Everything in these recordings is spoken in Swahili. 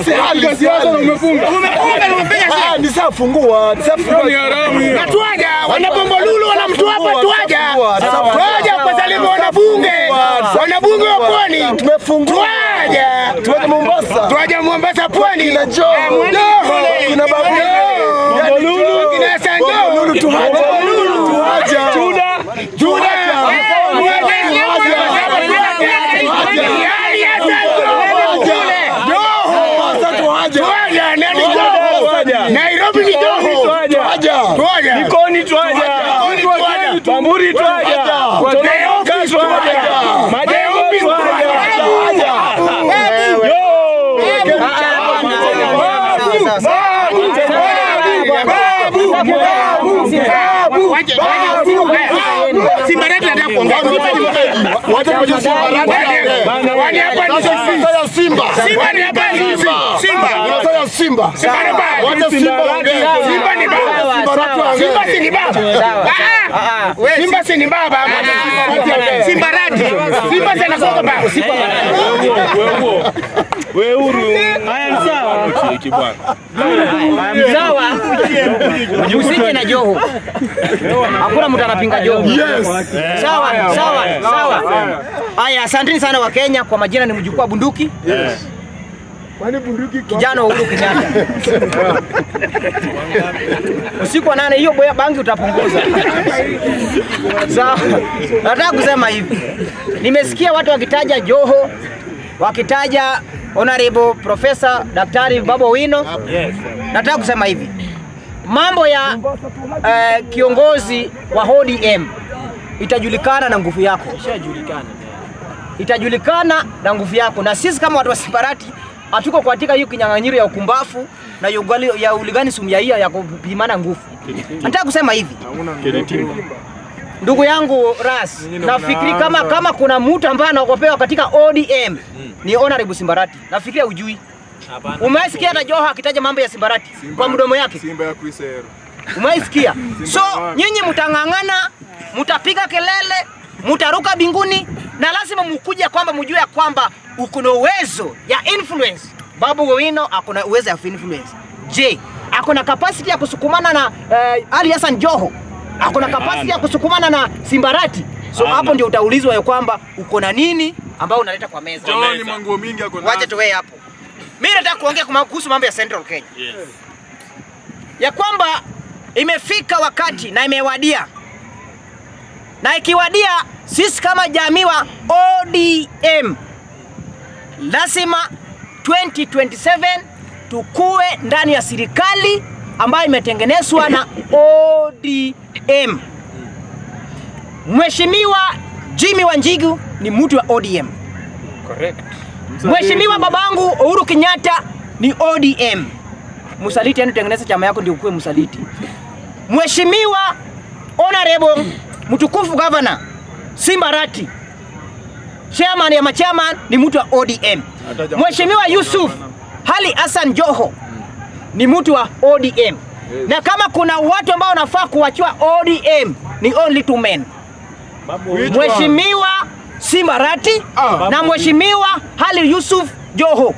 siasa na umefunga. Umefunga na umepiga Ah, siasa. nisafungua, nisafungua. Ni haramu hiyo. Na tuaja, wana Bombolulu wana mtu hapa tuaja. Sawa. Tuaja kwa salimu wanabunge. Wanabunge wa pwani. Tumefungua. Tuaja. Tuende Mombasa. Tuaja Mombasa pwani. Kina Joho. Eh, mwende kule. Kina Babu. Joho. Yaani Joho. Kina Sanjo. Bombolulu tuhaja. Bombolulu. Tuhaja. Juda. Juda. Tuhaja. Eh, tuaja. Yaani ya Sanjo. Kule. Joho. Mombasa tuhaja. Tuaja, nani Joho? Tuaja. Nairobi ni Joho. Tuaja. Tuhaja. Tuaja. Likoni twaja. Likoni twaja. Bamburi twaja. Tuaja. Kutoka Office twaja. twaja. Majengo Office twaja. Tuhaja. Yo. Simbarati nataka kuongea. Simba ni mkali. Wacha kwenye Simba. Bana, Wani hapa ni Sasa Simba. sasa Simba. Simba ni hapa ni Simba. Simba. Unasema Simba. Simba ni baba. Wacha Simba ongee. Simba ni baba. Simba si ni baba. Ah, ah. Simba si ni baba. Simba rati. Simba si anakuwa baba. We huru. Haya ni sawa. Cheki bwana. Sawa. Usije na Joho. Hakuna mtu anapinga Joho. Yes. Sawa, sawa, sawa. Haya, asanteni sana wa Kenya. Kwa majina ni mjukuu wa bunduki. Kwani bunduki iko Kijana wa Uhuru Kenyatta. Usiku wa nane hiyo boya bangi utapunguza. Sawa. Nataka kusema hivi. Nimesikia watu wakitaja Joho, wakitaja Honorable Professor Daktari Babu Owino. Nataka kusema hivi. Mambo ya eh, kiongozi wa ODM itajulikana na nguvu yako. Itajulikana na nguvu yako, na sisi kama watu wa Simbarati hatuko katika hiyo kinyang'anyiro ya ukumbafu na ya ugali- ya uligani sumyaia ya kupimana nguvu. Nataka kusema hivi, ndugu yangu Ras, nafikiri kama kama kuna mtu ambaye anaogopewa katika ODM ni Honorable Simbarati. Nafikiria ujui. Umesikia hata Joho akitaja mambo ya Simbarati kwa mdomo yake? Simba ya kuisero. Umeisikia? So nyinyi mtang'ang'ana, mtapiga kelele, mtaruka binguni na lazima mkuje kwamba mjue ya kwamba uko na uwezo ya influence. Babu Owino ako na uwezo ya influence. Je, ako na capacity ya kusukumana na eh, Ali Hassan Joho? Ako na capacity ya kusukumana na Simbarati? So hapo ndio utaulizwa ya kwamba uko na nini ambao unaleta kwa meza. John manguo mingi ako Wacha tuwe hapo. Mimi nataka kuongea kuma- kuhusu mambo ya Central Kenya. Ya kwamba imefika wakati na imewadia, na ikiwadia, sisi kama jamii wa ODM lazima 2027 tukue ndani ya serikali ambayo imetengenezwa na ODM. Mheshimiwa Jimmy Wanjigu ni mtu wa ODM. Mheshimiwa babangu Uhuru Kenyatta ni ODM. Msaliti yani tengeneza chama yako ndio ukuwe msaliti. Mheshimiwa Honorable mtukufu governor Simbarati chairman ya machairman ni mtu wa ODM. Mheshimiwa Yusuf Ali Hassan Joho ni mtu wa ODM. Na kama kuna watu ambao wanafaa kuachiwa ODM ni only two men. Mheshimiwa Simbarati na Mheshimiwa Ali Yusuf Joho.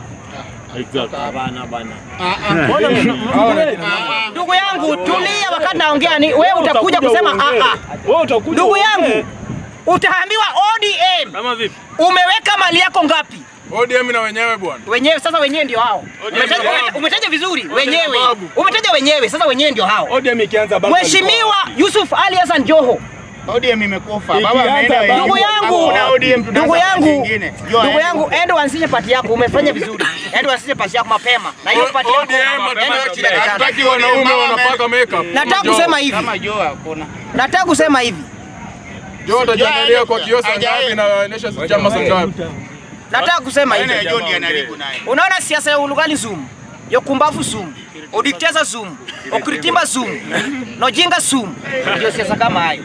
Ndugu yangu tulia, wakati naongea ni wewe utakuja kusema a a. Wewe utakuja. Ndugu yangu utaambiwa ODM Kama vipi? umeweka mali yako ngapi? ODM na wenyewe bwana. Wenyewe sasa, wenyewe ndio hao. Umetaja, babu. umetaja vizuri, wenyewe babu. umetaja wenyewe, sasa wenyewe ndio hao. ODM ikianza baba. Mheshimiwa Yusuf Ali Hassan Joho, ODM imekufa. Ikianza Baba ameenda baba. ndugu yangu, Hakuna ODM, tunaanza ndugu yangu, nyingine. Jua ndugu aende. yangu, enda uanzishe pati yako. Umefanya vizuri, enda uanzishe pati yako mapema, na hiyo pati yako enda wewe chini ya kitanda. hataki wanaume wanapaka makeup. Nataka kusema hivi, Kama Joe hakuna. nataka kusema hivi, Joe atajiangalia kwa kioo saa Hajaenda. ngapi na anaonyesha chama saa ngapi. nataka kusema hivi. Aina ya Joe ndiye anaribu naye. unaona siasa ya ulugali zoom yokumbafu zoom odikteza zoom okritimba zoom nojinga zoom ndio siasa kama hayo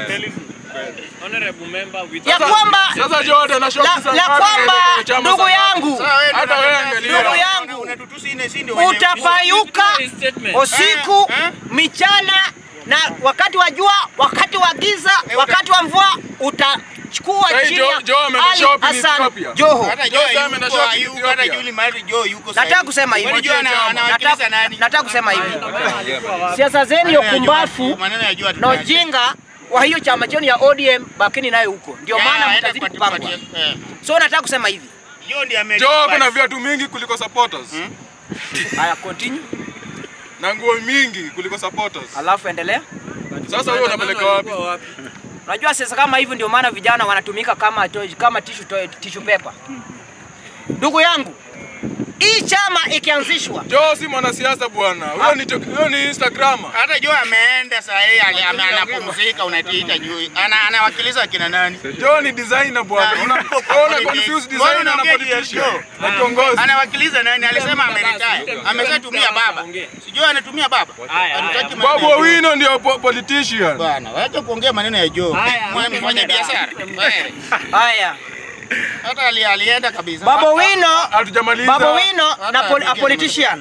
ya kwamba Sasa Joe atanashoki la, saa la ngapi kwamba na chama ndugu saa ngapi? yangu Hata wewe angalia. ndugu yangu Unatutusi ine si ndio wenyewe. utapayuka usiku michana na wakati wa jua, wakati wa giza, wakati wa mvua utachukua Sasa hii chini Jo- ya Jo ameenda Ali shopping Hassan Ethiopia. Joho. Hata Joe Joe ameenda yuko, shopping hayuko, hata Ethiopia. Julie Mali Joe yuko Nataka sahihi. kusema hivi. Unajua ana- anawakilisha Nataka, nani? nataka kusema hivi. Siasa zenu ya Maneno ya Joe- kumbafu maneno ya Joe na hatutaki. ujinga wa hiyo chama chenu ya ODM bakini nayo huko, ndio Ya, maana aenda mtazidi kwa- kupangwa. kwa- eh. So nataka kusema hivi. Joe ndiye ame- Jo kuna viatu mingi kuliko supporters. Haya, continue, Na nguo mingi kuliko supporters. alafu endelea. Sasa wewe unapeleka wapi? Unajua sasa kama hivyo ndio maana vijana wanatumika kama to, kama tissue to, tissue paper. Ndugu yangu, hii chama ikianzishwa Jo si mwanasiasa bwana. Huyo ni huyo ni Instagramer. Hata Joe ameenda saa hii ali- ame- anapumzika unatiita Joe. Ana anawakilisha akina nani? Jo ni designer bwana. Ah, Una politics. una confuse Mbona designer na unaongea juu ya politician. Joe? Na kiongozi. Anawakilisha nani? Alisema ameretire. Ameshatumia baba. Sijui anatumia baba. Hatutaki maneno Babu ya Joe. Owino ndio po- politician. Bwana, wacha kuongea maneno ya Joe. Mwana mfanya biashara. Wewe. haya, Hata ali- alienda kabisa. Babo Wino, Hatujamaliza. Babo Wino na pol, Hata a politician.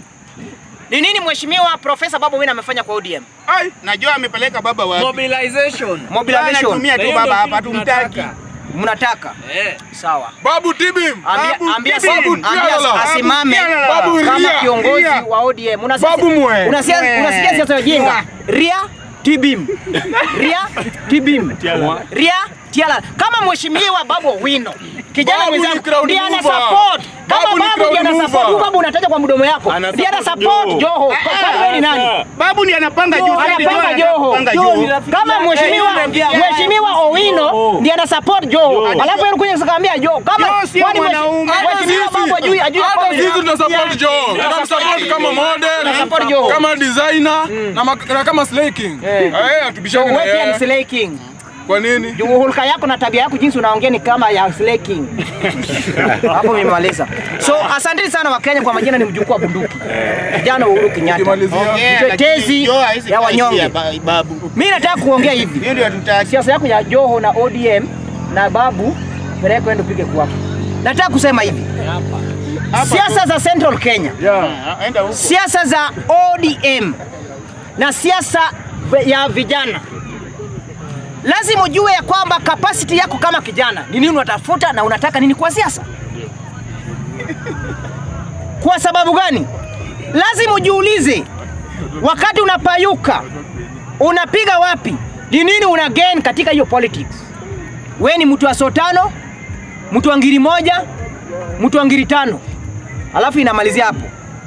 Ni nini mheshimiwa Profesa Babu Wino amefanya kwa ODM? Ai, najua amepeleka baba wapi. Mobilization. Mobilization. Anatumia tu Na hiyo baba ndio hapa kitu tumtaki. tunataka. Mnataka? Eh. Sawa. Babu Tibim. Ambia, Babu ambia, Tibim. ambia, Babu Tialala. asimame Babu kama Ria. kiongozi Ria. wa ODM. Unasikia- Babu Mwe. Unasikia Mwe. unasikia siasa ya jinga. Ria Tibim. Ria Tibim. Ria Tiala. Kama mheshimiwa Babu Wino. Kijana Babu ni mwenzangu crowd ndiye ana mover. support. Kama Babu ni Babu crowd ndiye ana mover. support, huyu Babu unataja kwa mdomo yako. Ana Ndiye ana support support Joho. Joho. Kwa wewe ni nani? Babu ndiye anapanga juu. anapanga Joho. Anapanga Joho ni Joho. rafiki Kama mheshimiwa mheshimiwa Owino ndiye ana support Joho. Alafu yeye kuja kukaambia Joho. Kama Joho sio kwani mheshimiwa- mwanaume. mheshimiwa Hata Babu ajui ajui Hata kwamba- sisi tunasupport Jo. Tunamsupport kama model, Tunasupport Joho. kama designer na mak- na kama Slay King. Eh. Eh, atubishane na Wewe pia ni yeye. Slay King. Kwa nini? Juu hulka yako na tabia yako jinsi unaongea ni kama ya Slay King. Hapo nimemaliza. So asanteni sana Wakenya kwa majina ni mjukuu wa bunduki. Kijana wa Uhuru Kenyatta. Ukimalizia. Ongea, Mtetezi lakini Joe hawezi ya kaa wanyonge. chini ya ba- Babu. Mimi nataka kuongea hivi. Hiyo ndio hatutaki. Siasa yako ya Joho na ODM na Babu peleka ende upige kwako. Nataka kusema hivi. Siasa za Central Kenya, Ah, Enda huko. siasa za ODM na siasa ya vijana, lazima ujue ya kwamba capacity yako kama kijana ni nini unatafuta na unataka nini kwa siasa. Kwa sababu gani? Lazima ujiulize, wakati unapayuka unapiga wapi? Ni nini una gain katika hiyo politics? We ni mtu wa so tano, mtu wa ngiri moja, mtu wa ngiri tano, alafu inamalizia hapo.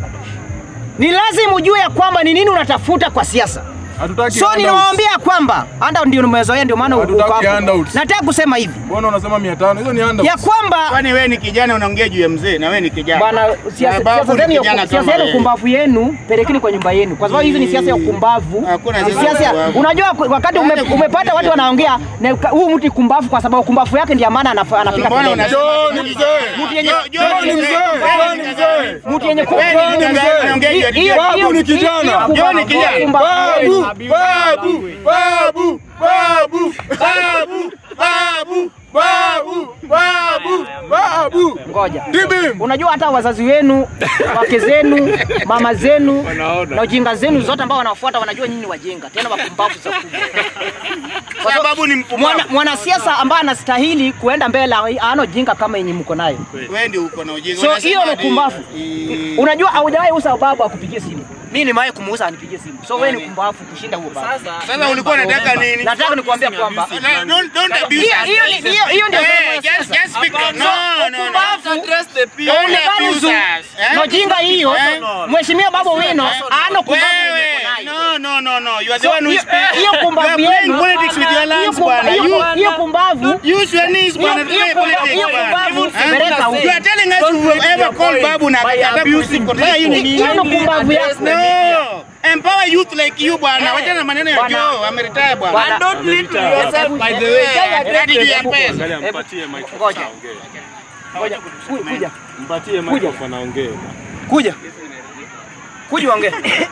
Ni lazima ujue ya kwamba ni nini unatafuta kwa siasa. Hatutaki So handouts. ninawaambia kwamba handa ndio nimezoea, ndio maana uko Hatutaki hapo. handouts. Nataka kusema hivi Mbona unasema 500? Hizo ni handouts. ya kwamba Kwani wewe ni kijana unaongea juu ya mzee na wewe ni kijana. Bwana, siasa Na Babu siasa ni zenu ya kijana siasa kama yenu wewe. kumbavu yenu pelekeni kwa nyumba yenu, kwa sababu hizi ni siasa ya kumbavu. Hakuna Ni siasa ya siasa ya- kumbavu. unajua ku- wakati ume, umepata watu wanaongea na ka- huyu mtu kumbavu, kwa sababu kumbavu yake ndiyo maana anafa- anapiga Mbona kelele. unasema- Jo ni mzee. Mtu yenye Jo- Jo Jo ni ni mzee. Jo ni mzee. mtu yenye ku- Wewe ni Jo ni mzee. mzee. Unaongea juu ya hiyo- kijana. Babu hiyo- ni kijana. hiyo kumbavu- Jo ni kijana. kumbavu Babu, yenu. babu, babu, babu, babu, babu, babu, babu, babu, babu. Ngoja. Tibim. Unajua hata wazazi wenu, wake zenu, mama zenu na ujinga zenu zote ambao wanafuata wanajua nyinyi ni wajinga, tena wapumbavu za kubwa. Kwa sababu ni mpumbavu. Mwana- Mwanasiasa ambaye anastahili kuenda mbele ana ujinga kama yenye mko nayo. Wewe ndio uko na ujinga. So Unasema hiyo ni ati- kumbavu. Eh, Unajua haujawahi usa babu akupigie simu. Mimi nimewahi kumuuza anipigie simu. So wewe ni kumbavu kushinda huo babu. Sasa ulikuwa unataka nini? Nataka nikuambia kwamba No, don't don't abuse hiyo us. hiyo ni- hiyo hiyo ndio Eh, sehemu ya just siasa. just speak. No, no, no. Address the people. Don't Onekana abuse zu- us. Eh? na ujinga hiyo Eh? Mheshimiwa Babu Wino ana kumbavu yenye Wewe, uko nayo. no, no, no, no. You are the So, one who hiyo- speaks. hiyo kumbavu You are playing yenu- politics with your hiyo lungs, kumba- bwana. hiyo You- kumba- hiyo kumbavu Use your knees, bwana. hiyo- hiyo Play kumba- politics, hiyo bwana. kumbavu Eh? peleka huko. You are telling us you will ever call Babu na akakataa kusiku. Sasa hiyo ni nini? hiyo ndio kumbavu yako. No. Empower youth like you bwana. Wacha na maneno ya Bwana. Joe, ameretire bwana. Bwana. And don't lead to yourself by the way. Eh, hadi juu ya pesa. Ngoja. Ngoja. Ku- Kuja. Mpatie microphone aongee. Kuja. Kuja uongee.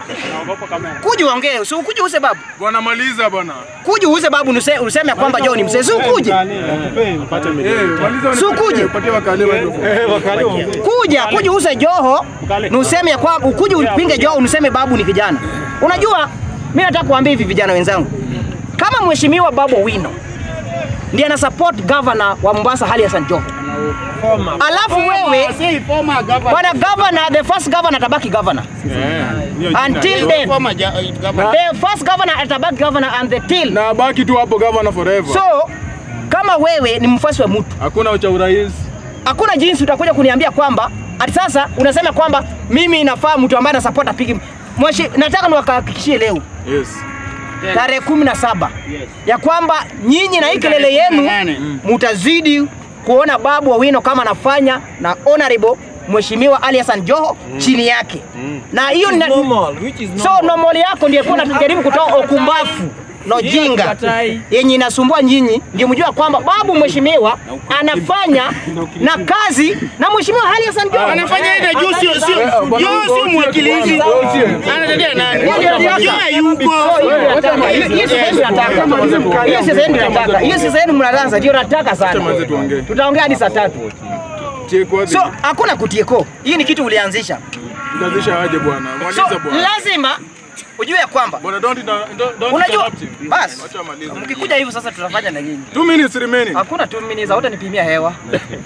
Kuja uongee. Usi ukuje use babu. Bwana maliza bwana. Kuja use babu nuse- useme kwamba Joe ni mzee. Si ukuje. Mpate Eh, milioni. maliza Si ukuje. Patie wakali microphone. Eh, wakali ongee. Kuja, kuja use Joho. Na useme ya kwamba ukuje upinge Joho unuseme babu ni kijana. Unajua Mimi nataka kuambia hivi vijana wenzangu, kama mheshimiwa Babu Owino ndiye ana support governor wa Mombasa Ali Hassan Joho, alafu wewe Si former governor. bwana governor, the first governor atabaki governor until then, Former ja- governor. the first governor atabaki governor until Na baki tu hapo governor forever. so kama wewe ni mfuasi wa mtu Hakuna cha urais. hakuna jinsi utakuja kuniambia kwamba ati sasa unasema kwamba mimi nafaa mtu ambaye anasupport apige mweshi. Nataka niwahakikishie leo Yes. tarehe kumi na saba ya kwamba nyinyi na hii kelele yenu nane. mutazidi kuona Babu Owino kama anafanya na honorable Mheshimiwa Ali Hassan Joho chini yake na hiyo ni so normal yako ndiyo kuwa najaribu kutoa okumbafu na ujinga yenye inasumbua nyinyi, ndio mjua kwamba babu mheshimiwa anafanya na kazi na mheshimiwa Ali Hassan Joho Anafanya ile juu sio sio juu sio mwakilishi. Anatetea nani? Juu hayuko. hiyo sasa ndio nataka, hiyo sasa ndio nataka, hiyo sasa ndio mnaanza, ndio nataka sana. Manze tuongee. Tutaongea hadi saa tatu. Cheko wapi? So hakuna kutieko, hii ni kitu ulianzisha. Utazisha aje bwana? So Maliza bwana. lazima ujue ya kwamba Bwana don't don't don't unajua interrupt him. basi, Wacha amalize. mkikuja hivi sasa tutafanya na nyinyi. Two minutes remaining. Hakuna tu minutes, hautanipimia hewa.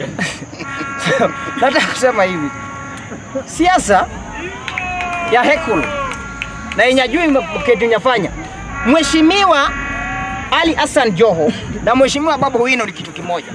So, Nataka kusema hivi, siasa ya hekulu na yenye ajui kitu nyafanya, Mheshimiwa Ali Hassan Joho na Mheshimiwa Babu Owino ni kitu kimoja.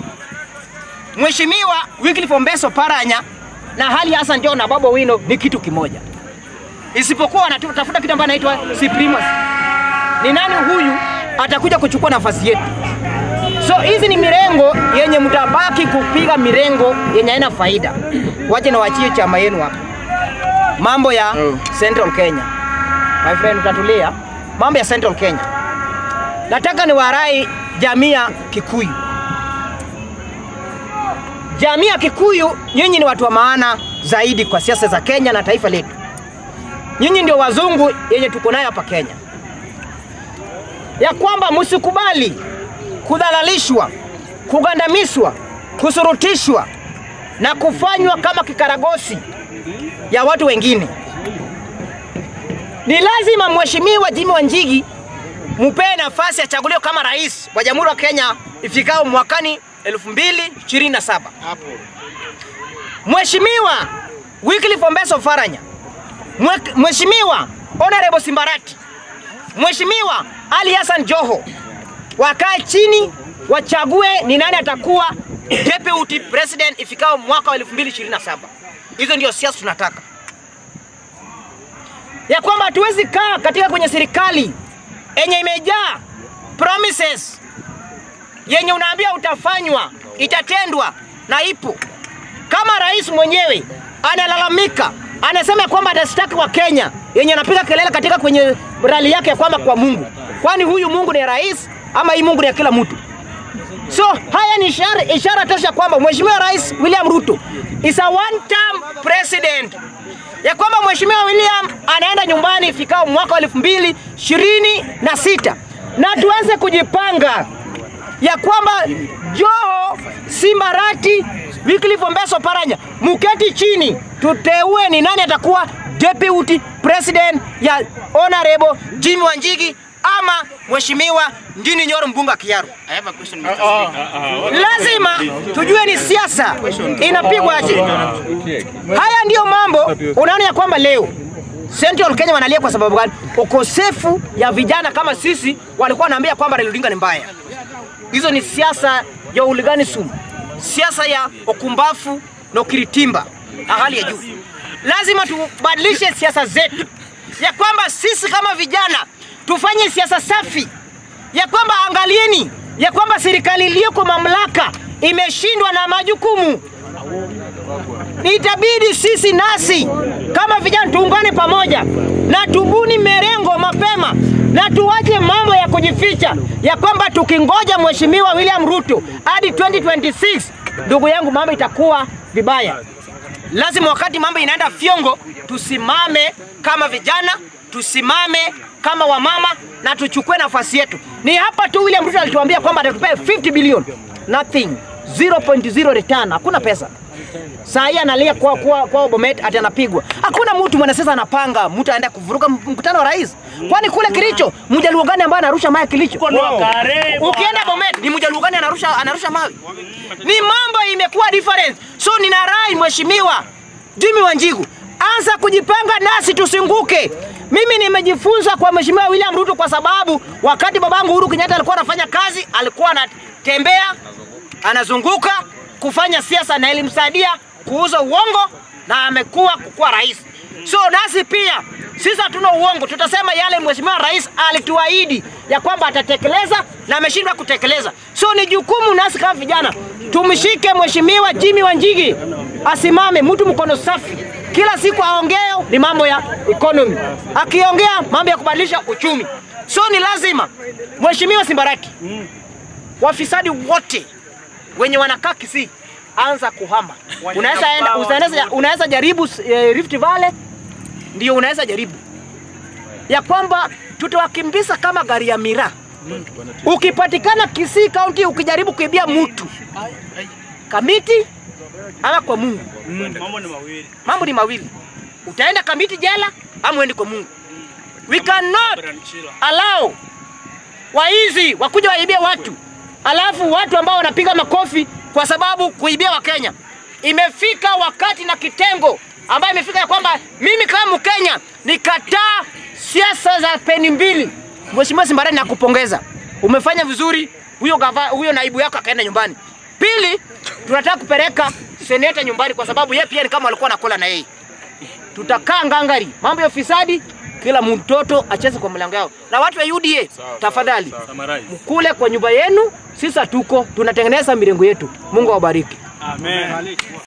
Mheshimiwa Wycliffe Ombeso Paranya na Ali Hassan Joho na Babu Owino ni kitu kimoja, isipokuwa wanatafuta kitu ambacho anaitwa supremacy. Ni nani huyu atakuja kuchukua nafasi yetu? So hizi ni mirengo yenye mtabaki kupiga mirengo yenye haina faida. Wache na wachie chama yenu hapa. Mambo ya Oh. Central Kenya. My friend utatulia. Mambo ya Central Kenya. Nataka niwarai jamii ya Kikuyu. Jamii ya Kikuyu, nyinyi ni watu wa maana zaidi kwa siasa za Kenya na taifa letu. Nyinyi ndio wazungu yenye tuko nayo hapa Kenya, ya kwamba msikubali kudhalalishwa, kugandamizwa, kusurutishwa na kufanywa kama kikaragosi ya watu wengine. Ni lazima Mheshimiwa Jimmy Wanjigi mupee nafasi achaguliwe kama rais wa Jamhuri ya Kenya ifikao mwakani 2027. Mheshimiwa Wycliffe Ombeso Faranya, Mwe- Mheshimiwa Honorable Simbarati, Mheshimiwa Ali Hassan Joho wakae chini wachague ni nani atakuwa deputy president ifikao mwaka wa 2027. Hizo ndio siasa tunataka, ya kwamba hatuwezi kaa katika kwenye serikali yenye imejaa promises yenye unaambia utafanywa, itatendwa na ipo. Kama rais mwenyewe analalamika, anasema kwamba atashtaki wa Kenya yenye anapiga kelele katika kwenye rali yake ya kwamba kwa Mungu, kwani huyu Mungu ni rais ama hii Mungu ni ya kila mtu? So haya ni ishara, ishara tosha kwamba Mheshimiwa Rais William Ruto is a one term president, ya kwamba Mheshimiwa William anaenda nyumbani ifikao mwaka wa elfu mbili ishirini na sita na tuweze kujipanga ya kwamba Joho, Simbarati, Wycliffe Ombeso Paranya, muketi chini tuteue ni nani atakuwa deputy president ya Honorable Jimmy Wanjigi ama Mheshimiwa Ndini Nyoro Mbunga Kiaru. I have a question, Mr. Speaker. Lazima tujue ni siasa inapigwa aje. Haya ndiyo mambo unaona ya kwamba leo Central Kenya wanalia kwa sababu gani? Ukosefu ya vijana kama sisi walikuwa wanaambia kwamba Raila Odinga ni mbaya. Hizo ni siasa ya uliganism, siasa ya ukumbafu na ukiritimba na hali ya juu. Lazima tubadilishe siasa zetu, ya kwamba sisi kama vijana tufanye siasa safi, ya kwamba angalieni ya kwamba serikali iliyoko mamlaka imeshindwa na majukumu itabidi sisi nasi kama vijana tuungane pamoja na tubuni merengo mapema na tuache mambo ya kujificha ya kwamba tukingoja mheshimiwa William Ruto hadi 2026 ndugu yangu, mambo itakuwa vibaya. Lazima wakati mambo inaenda fyongo, tusimame kama vijana, tusimame kama wamama na tuchukue nafasi yetu. Ni hapa tu William Ruto alituambia kwamba atatupea 50 bilioni, nothing 0.0 return, hakuna pesa. Saa hii analia kwa kwa, kwa Bomet ati anapigwa. Hakuna mtu mwanasiasa anapanga mtu aenda kuvuruga mkutano wa rais. Kwani kule Kilicho mjaluo gani ambaye anarusha mawe Kilicho? Ukienda Bomet ni mjaluo gani anarusha anarusha mawe? Ni mambo imekuwa different. So nina rai mheshimiwa Jimmy Wanjigu, anza kujipanga nasi tusinguke. Mimi nimejifunza kwa mheshimiwa William Ruto kwa sababu wakati babangu Uhuru Kenyatta alikuwa anafanya kazi, alikuwa anatembea anazunguka kufanya siasa na ilimsaidia kuuza uongo na amekuwa kukuwa rais. So nasi pia sisi hatuna uongo, tutasema yale mheshimiwa rais alituahidi ya kwamba atatekeleza na ameshindwa kutekeleza. So ni jukumu nasi kama vijana tumshike mheshimiwa Jimmy Wanjigi, asimame mtu mkono safi, kila siku aongeo ni mambo ya economy, akiongea mambo ya kubadilisha uchumi. So ni lazima mheshimiwa Simbaraki, wafisadi wote wenye wanakaa Kisii anza kuhama. Unaweza enda, unaweza, unaweza jaribu eh, Rift Valley, ndio unaweza jaribu ya kwamba tutawakimbiza kama gari ya miraa. Ukipatikana Kisii County ukijaribu kuibia mtu Kamiti ama kwa Mungu, mambo ni mawili, utaenda Kamiti jela ama uende kwa Mungu. We cannot allow waizi wakuja waibie watu, alafu watu ambao wanapiga makofi kwa sababu kuibia Wakenya. Imefika wakati na kitengo ambayo imefika ya kwamba mimi kama Mkenya nikataa siasa za peni mbili. Mheshimiwa Simbarani, nakupongeza, umefanya vizuri. Huyo gava, huyo naibu yako akaenda nyumbani. Pili, tunataka kupeleka seneta nyumbani kwa sababu yeye pia ni kama alikuwa anakula na yeye. Tutakaa ngangari, mambo ya ufisadi, kila mtoto acheze kwa mlango yao. Na watu wa UDA, tafadhali mkule kwa nyumba yenu, sisi hatuko, tunatengeneza mirengo yetu. Mungu awabariki. Amen.